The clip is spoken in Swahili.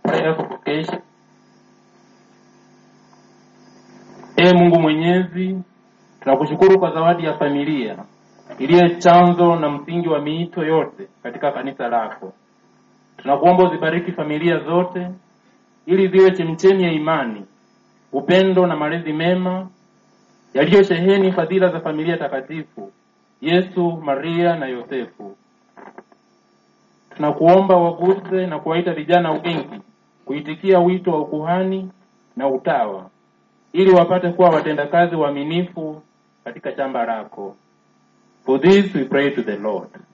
prayer for vocation. Ee Mungu Mwenyezi, tunakushukuru kwa zawadi ya familia iliyo chanzo na msingi wa miito yote katika kanisa lako. Tunakuomba uzibariki familia zote ili ziwe chemchemi ya imani, upendo na malezi mema yaliyosheheni fadhila za familia takatifu Yesu, Maria na Yosefu. Tunakuomba waguse na kuwaita vijana wengi kuitikia wito wa ukuhani na utawa ili wapate kuwa watendakazi waaminifu katika shamba lako. For this we pray to the Lord.